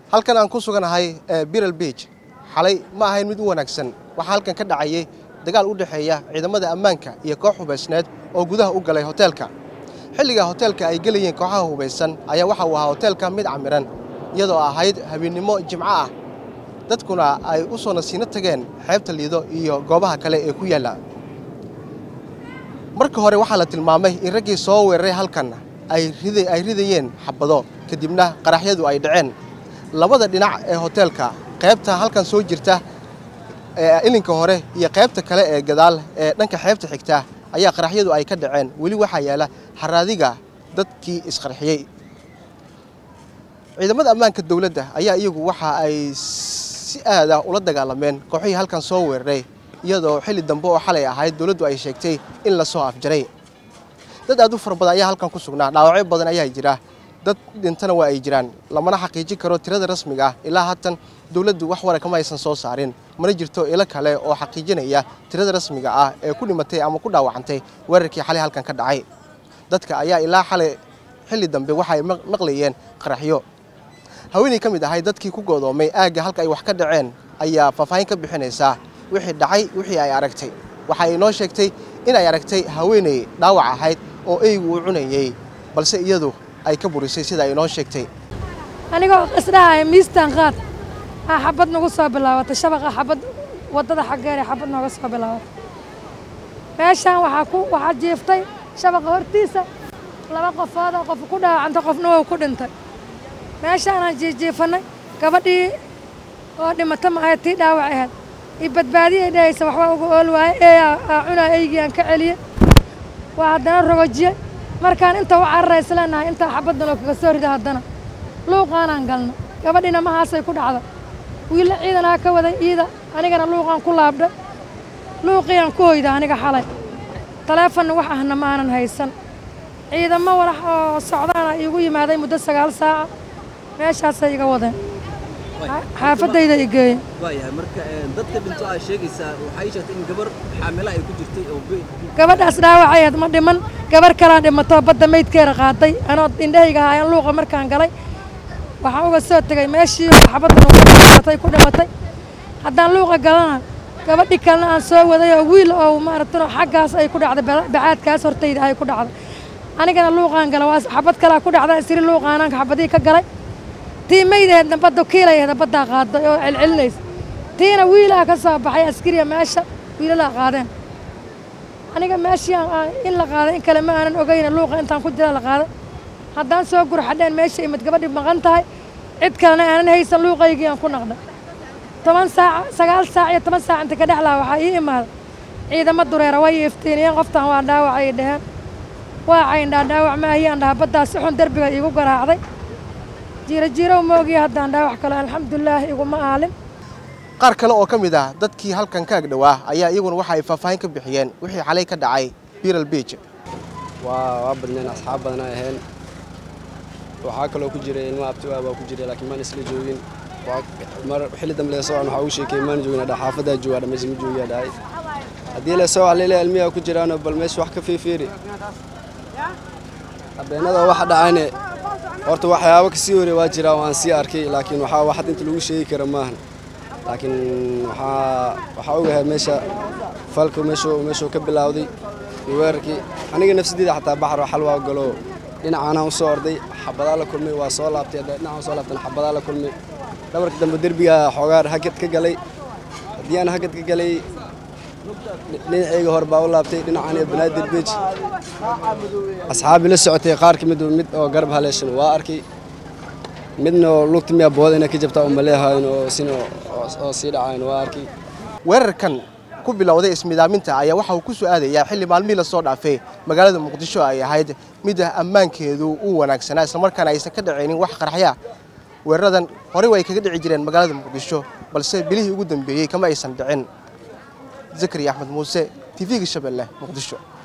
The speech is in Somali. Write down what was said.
halkan aan ku suganahay biral beach xalay ma ahayn mid u wanaagsan waxaa halkan ka dhacayay dagaal u dhexeeya ciidamada ammaanka iyo koox hubaysneed oo gudaha u galay hoteelka xilliga hoteelka ay gelayeen kooxaha hubaysan ayaa waxa uu ahaa hoteelka mid camiran iyadoo ahayd habeennimo jimco ah dadkuna ay u soo nasiino tageen xeebta liido iyo goobaha kale ee ku yaalla marka hore waxaa la tilmaamay in raggii soo weeraray halkan ay ridayeen xabado kadibna qaraxyadu ay dhaceen labada dhinac ee hoteelka qaybta halkan soo jirta ilinka hore iyo qaybta kale ee gadaal ee dhanka xeebta xigta ayaa qaraxyadu ay ka dhaceen weli waxaa yaala haraadiga dadkii isqarxiyey ciidamada ammaanka dowladda ayaa iyagu waxa ay si aada ula dagaalameen kooxihii halkan soo weeraray iyadoo xilli dambe oo xalay ahayd dowladdu ay sheegtay in la soo afjaray dad aad u fara badan ayaa halkan ku sugnaa dhaawacyo badan ayaa jira dad dhintana waa ay jiraan lamana xaqiijin karo tirada rasmiga ah ilaa haatan dowladdu wax wara kama aysan soo saarin mana jirto ilo kale oo xaqiijinaya tirada rasmiga ah ee ku dhimatay ama ku dhaawacantay weerarkii xalay halkan ka dhacay dadka ayaa ilaa xalay xilli dambe waxa ay maqlayeen qaraxyo haweeney ka mid ahay dadkii ku goodoomay aagga halka ay wax ka dhaceen ayaa faahfaahin ka bixinaysaa wixii dhacay wixii ay aragtay waxa ay noo sheegtay in ay aragtay haweeney dhaawac ahayd oo eygu uu cunayey balse iyadu ay ka burisay sida ay noo sheegtay anigoo isdhahay miistaan qaad aa xabad nagu soo bilaabatay shabaqa xabad waddada xaggeer ee xabad nooga soo bilaabatay meeshaan waxaa ku waxaa jiiftay shabaqa hortiisa laba qofoodoo qof ku dhaawacantay qofna wou ku dhintay meeshaanaan jiijiifannay gabadhii oo dhimata ma ahayd tii dhaawac ahayd io badbaadiyay dhahaysa waxba uga ool waaye ee aa cunaa eygii aan ka celiyey waa haddana rogojiye markaan inta u cararaysa leenahay intaa xabadna loo kaga soo rida haddana luuqaanaan galna gabadhiina mahaasay ku dhacda wiilla ciidanaa ka waday iida anigana luuqaan ku laabdhay luuqiiaan ku hoyda aniga xalay taleefonna wax ahna ma aanan haysan ciidamo walax oo socdaana iigu yimaaday muddo sagaal saaca meeshaasay iga wadeen xaafadayda i geeyeen waayahay marka dadka dhinto aad sheegaysaa waxay sheegtay in gabar xaamilo ay ku jirtay oo gabadhaas dhaawacayeed ma dhiman gabar kalaa dhimatoo badda maydkeeda qaaday anoo indhahayga haayaan luuqa markaan galay waxaan uga soo tegay meeshii xabaddan uguatay ku dhimatay haddaan luuqa galana gabadhi kalena aan soo waday oo wiil oo maaragtano xaggaas ay ku dhacday bacaadkaas hortayda ay ku dhacday anigana luuqaan gala waa xabad kalaa ku dhacda isiri luuqaanaan xabadihii ka galay tii maydaheedna badda kiilayahda baddaa qaaday oo celcelinaysa tiina wiilaa ka soo baxay askariya meesha wiilalaa qaadeen aniga meeshii in la qaaday in kale ma aanan ogayna luuqa intaan ku jira la qaaday haddaan soo gurxadheen meesha imid gabadhi maqan tahay cid kalena aanan haysan luuqaygii aan ku naqday toban saac sagaal saac iyo toban saac inta ka dhexlaa waxaa ii imaaday ciidamo dureera way iftiiniyeen qoftaan waa dhaawacay dheheen waa cayndhaa dhaawac maahiyaan dhaha baddaa si xun derbiga iigu garaacday jiiro jiirow moogiya haddaan dhaawac kale alxamdulilaah iguma aalin qaar kale oo ka mid ah dadkii halkan ka agdhowaa ayaa iyaguna waxa ay faahfaahin ka bixiyeen wixii xalay ka dhacay biral beach waa waa badneen asxaab badan ay ahayn waxaa kaloo ku jiray ilmo abtiwaa baa ku jiray laakiin maan isla joogin mar xilli dambe lee soo waxaa ugu sheekay maan joogin dha xaafadaa joogaa dhamaysa ma joogiyaa dhahay haddii lee soo alele ilmiyaa ku jiraanoo bal meesha wax ka fiifiiri habeenada waxa dhacayne horta waxyaabo kasii hore waa jiraa oo aan sii arkay laakiin waxaa wax inta lagu sheegi kara maahan laakiin waxaa waxaa ogahay meesha falka meeshuu meeshuu ka bilowday iyo weerarkii aniga nafsadeyda xataa baxar xal waa galo dhinacaanaan u soo orday xabadaa la kulmay waa soo laabtay dhinacaan soo laabtana xabadaa la kulmay dhabarka dambe derbigaa xoogaa hagad ka galay haddii aan hagad ka galay dhinacayga hor baa u laabtay dhinacaan iyo banaadir beej asxaabi la socotay qaar ka mid mid oo garab haleeshan waa arkay midna lugta miyaa booda inay ka jabtaa umaleehayn oo sin oo sii dhacayn waa arkay weerarkan ku bilowday ismidaaminta ayaa waxa uu ku soo aadayaa xilli maalmihii lasoo dhaafay magaalada muqdisho ay ahayd mid ammaankeedu uu wanaagsanaa islamarkaana aysan ka dhacaynin wax qarxya weeraradan horey way kaga dhici jireen magaalada muqdisho balse bilihii ugu dambeeyey kama aysan dhicin zakariya axmed muuse tv-ga shabeelle muqdisho